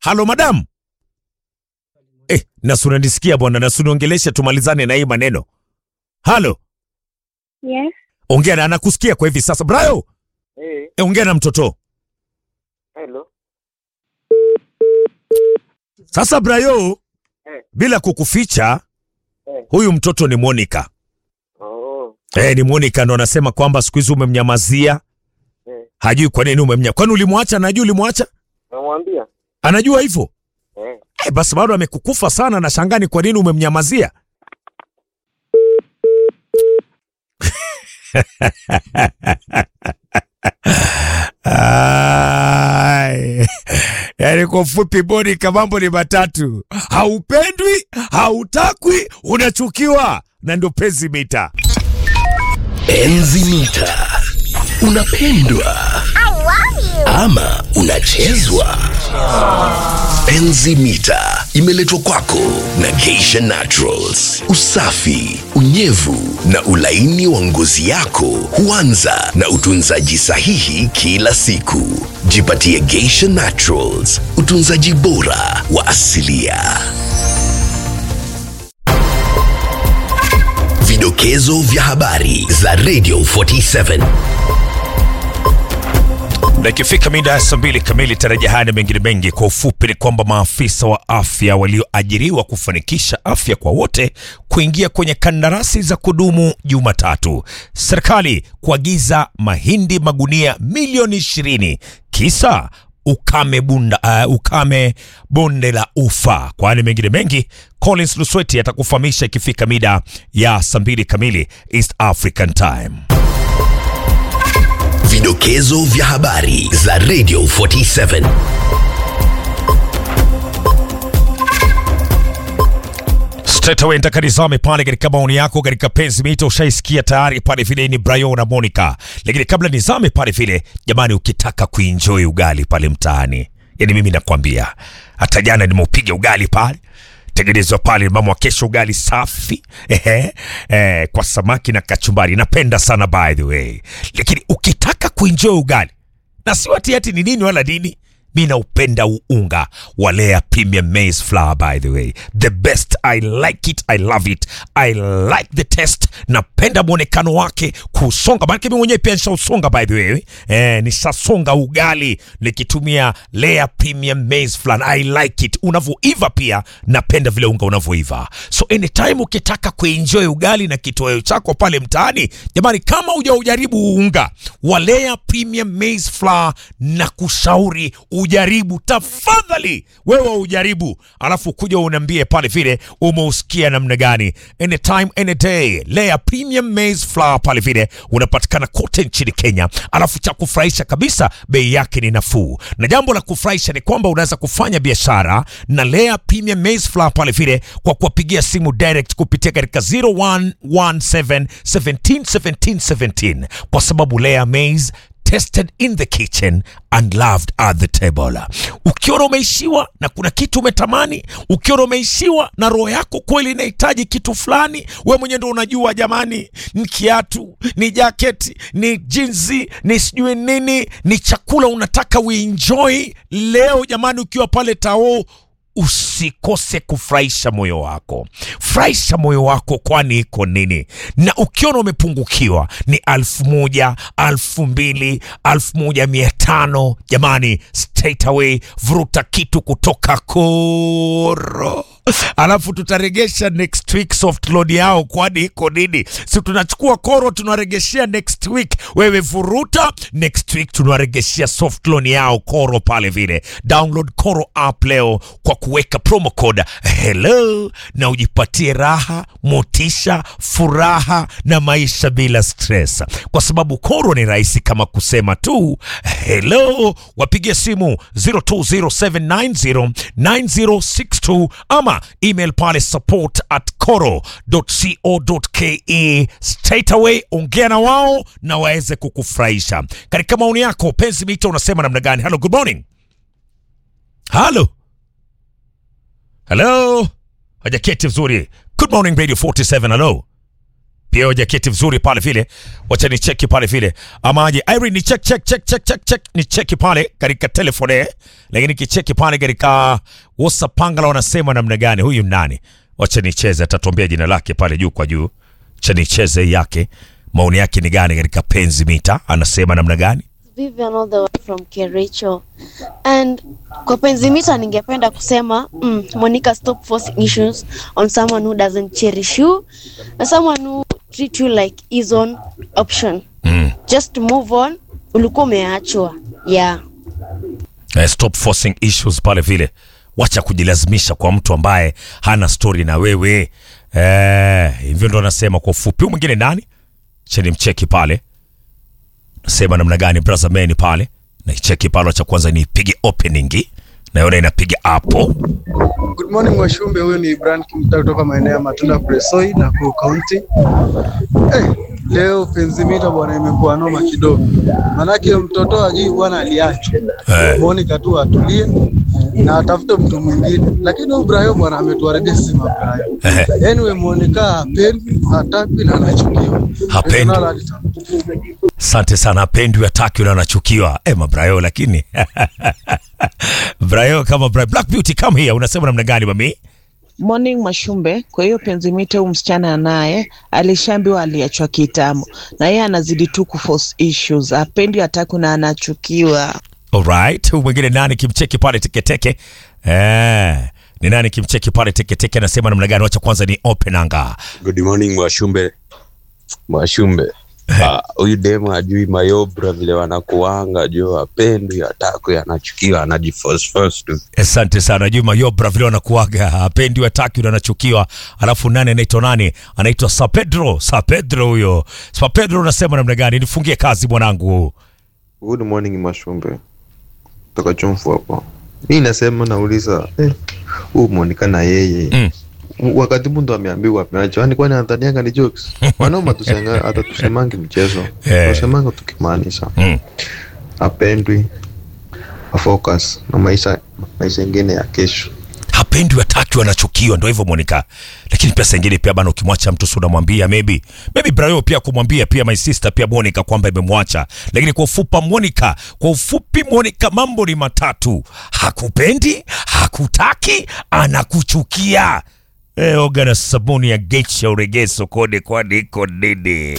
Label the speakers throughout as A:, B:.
A: halo madam. Eh, Nasu unanisikia bwana? Nasu niongeleshe tumalizane na hii maneno. Halo,
B: Yes.
A: ongea na anakusikia kwa hivi sasa. Brayo,
C: Eh,
A: eh, ongea na mtoto.
C: hello.
A: Sasa Brayo,
C: Eh.
A: bila kukuficha,
C: Eh.
A: huyu mtoto ni Monica.
C: Oh,
A: Eh, ni Monica ndo anasema kwamba siku hizi umemnyamazia.
C: eh.
A: Hajui kwa nini umemnya. Kwani ulimwacha? Anajua ulimwacha?
C: Namwambia.
A: Anajua hivyo?
C: Eh.
A: Eh, basi bado amekukufa sana na shangani kwa nini umemnyamazia? Ai. Yaani kwa ufupi Monica, mambo ni matatu: haupendwi, hautakwi, unachukiwa, na ndio penzi mita.
D: Enzi mita. Unapendwa ama unachezwa? Enzi mita imeletwa kwako na Geisha Naturals. Usafi, unyevu na ulaini wa ngozi yako huanza na utunzaji sahihi kila siku. Jipatie Geisha Naturals, utunzaji bora wa asilia. Vidokezo vya habari za Radio 47.
A: Na ikifika mida ya saa mbili kamili taraja haya na mengine mengi. Kwa ufupi ni kwamba maafisa wa afya walioajiriwa kufanikisha afya kwa wote kuingia kwenye kandarasi za kudumu Jumatatu. Serikali kuagiza mahindi magunia milioni ishirini kisa ukame bunda, uh, ukame bonde la ufa. Kwani mengine mengi, Collins Lusweti atakufahamisha ikifika mida ya saa mbili kamili East African Time.
D: Vidokezo vya habari za Radio 47.
A: Straight away nataka nizame pale katika maoni yako katika penzi mito, ushaisikia tayari pale vile ni Brian na Monica. Lakini kabla nizame pale vile, jamani, ukitaka kuenjoy ugali pale mtaani, yani mimi nakwambia, hata jana nimeupiga ugali pale tengenezwa pale mama wa kesho, ugali safi ehe, eh, kwa samaki na kachumbari. Napenda sana by the way, lakini ukitaka kuenjoy ugali na si ati ati ni nini wala nini mi naupenda unga wa Lea Premium Maize Flour by the way the best I like it I love it I like the taste napenda mwonekano wake kusonga maanake mi mwenyewe pia nishausonga by the way eh, nishasonga ugali nikitumia Lea Premium Maize Flour I like it unavyoiva pia napenda vile unga unavyoiva so anytime ukitaka kuenjoy ugali na kitoweo chako pale mtaani jamani kama hujaujaribu unga wa Lea Premium Maize Flour na kushauri ujaribu tafadhali, wewe ujaribu, alafu kuja uniambie pale vile umeusikia namna gani. Anytime any day, Lea Premium Maize Flour pale vile unapatikana kote nchini Kenya, alafu cha kufurahisha kabisa, bei yake ni nafuu, na jambo la kufurahisha ni kwamba unaweza kufanya biashara na Lea Premium Maize Flour pale vile kwa kuwapigia simu direct kupitia katika 0117 17 17 17 kwa sababu Lea Maize tested in the kitchen and loved at the table. Ukiona umeishiwa na kuna kitu umetamani, ukiona umeishiwa na roho yako kweli inahitaji kitu fulani, we mwenyewe ndo unajua, jamani, ni kiatu, ni jaketi, ni jinzi, ni sijui nini, ni chakula unataka uenjoy leo, jamani, ukiwa pale Tao usikose kufurahisha moyo wako, furahisha moyo wako, kwani iko nini? Na ukiona umepungukiwa ni alfu moja, alfu mbili, alfu moja mia tano. Jamani, straight away vuruta kitu kutoka Koro alafu tutaregesha next week soft loan yao, kwani iko nini? Si tunachukua Koro tunaregeshea next week, wewe vuruta next week tunaregeshea soft loan yao Koro pale vile. Download Koro app leo kwa kuweka promo code hello na ujipatie raha, motisha, furaha na maisha bila stress, kwa sababu Koro ni rahisi kama kusema tu hello. Wapigie simu 0207909062 ama email pale support at coro.co.ke. Straight away ongea na wao na waweze kukufurahisha. Katika maoni yako, penzi mito, unasema namna gani? Hello, good morning. Halo, halo, hajaketi vizuri. Good morning Radio 47, hello. pia jaketi vizuri pale vile, wacha ni cheki pale vile, ama aje Irene, ni check check check check check check, ni cheki pale katika telefone, lakini kicheki pale katika WhatsApp, Pangala wanasema namna gani? Huyu nani? Wacha nicheze, atatuambia jina lake pale juu kwa juu. Wacha nicheze yake, maoni yake ni gani katika penzi mita, anasema namna gani?
B: Vivian all the way from Kericho. And kwa penzi mita ningependa kusema mm, Monica stop forcing issues on someone who doesn't cherish you na someone who treat you like his own option.
A: Mm.
B: Just move on. Ulikuwa umeachwa. Yeah.
A: Eh, stop forcing issues pale vile, wacha kujilazimisha kwa mtu ambaye hana story na wewe eh, hivyo ndo anasema kwa ufupi. Huyu mwingine nani? Cheni mcheki pale, nasema namna gani brother man pale, na icheki pale, cha kwanza niipige opening na yona inapiga hapo.
E: Good morning Washumbe, huyu ni Brian Kimta kutoka maeneo ya Matunda Presoi na Nakuru County. Eh, leo penzimita bwana imekuwa noma kidogo, manake mtoto ajui bwana aliachwa.
A: Eh.
E: Monica tu atulie na atafute mtu mwingine, lakini huyu Brayo bwana ametuharibia sisi mabrayo.
A: Eh.
E: Anyway, Monica hapendi, hataki na anachukiwa.
A: Hapendi.
E: Regional Alita.
A: Asante sana, apendwi ataki na anachukiwa. Eh, mabrayo lakini Brayo kama Brayo. Black Beauty come here, unasema namna gani mami?
F: Morning Mashumbe. Kwa hiyo penzi mite huyu msichana naye alishaambiwa aliachwa kitambo, na yeye anazidi tu kuforce issues, apendi hataki na anachukiwa.
A: Alright, huyu mwingine nani kimcheki pale teketeke? Eh, ni nani kimcheki pale teketeke anasema namna gani? Wacha kwanza ni open anga.
G: Good morning Mwashumbe. Mwashumbe. Ah, Huyu demu ajui mayobra vile wanakuanga juu apendwi atakwi anachukiwa anajiforce force tu.
A: Asante sana Juma Yobra, vile wanakuaga apendi wataki na anachukiwa. Alafu nani anaitwa nani? Anaitwa Sa Pedro. Sa Pedro huyo. Sa Pedro unasema namna gani? Nifungie kazi mwanangu.
H: Good morning Mashumbe, toka chomfu hapo. Mi nasema nauliza, eh, huu Monica na yeye
A: Mm.
H: wakati mtu ameambiwa ameachwa, yani kwani anadhanianga ni jokes? Wanaume tusanga hata tusemangi mchezo,
A: Eh.
H: tusemanga tukimaanisha
A: Mm.
H: apendwi, afocus na maisha maisha ingine ya kesho.
A: hapendi wataki wanachukiwa, ndo hivyo Monica. Lakini pia saa ingine pia bana, ukimwacha mtu si unamwambia maybe maybe Brayo pia kumwambia pia my sister pia Monica kwamba imemwacha. Lakini kwa ufupa Monica, kwa ufupi Monica, mambo ni matatu: hakupendi, hakutaki, anakuchukia. Eh, oga na sabuni ya Geisha uregee sokoni, kwani iko nini?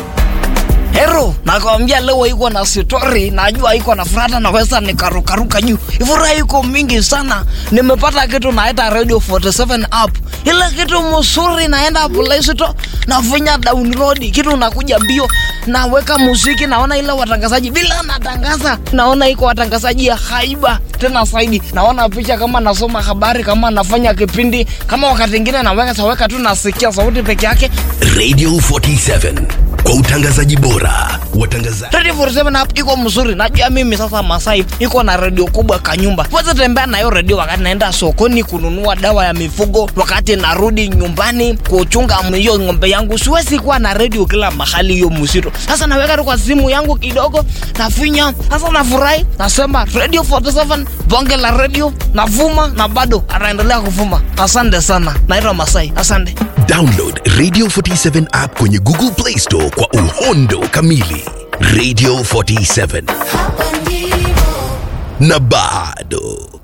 I: Hero, nakwambia leo iko na story, najua iko na furata, naweza nikarukaruka juu. Furaha iko mingi sana. Nimepata kitu naita Radio 47 app. Ile kitu mzuri naenda Play Store, nafinya download, kitu nakuja mbio, naweka muziki, naona ile watangazaji bila natangaza, naona iko watangazaji ya haiba tena zaidi. Naona picha kama nasoma habari, kama nafanya kipindi, kama wakati mwingine naweka saweka tu nasikia sauti peke yake.
D: Radio 47 kwa utangazaji bora. Watangazaji
I: Radio 47 app iko mzuri. Najua mimi sasa Masai iko na redio kubwa kanyumba. Weza tembea nayo redio wakati naenda sokoni kununua dawa ya mifugo, wakati narudi nyumbani kuchunga hiyo ng'ombe yangu. Siwezi kuwa na redio kila mahali hiyo mzito. Sasa naweka tu kwa simu yangu kidogo, nafinya. Sasa nafurahi, nasema Radio 47 bonge la redio, navuma na bado anaendelea kuvuma. Asante sana. Naitwa Masai. Asante.
D: download Radio 47 app kwenye Google Play Store kwa uhondo kamili. Radio 47 na bado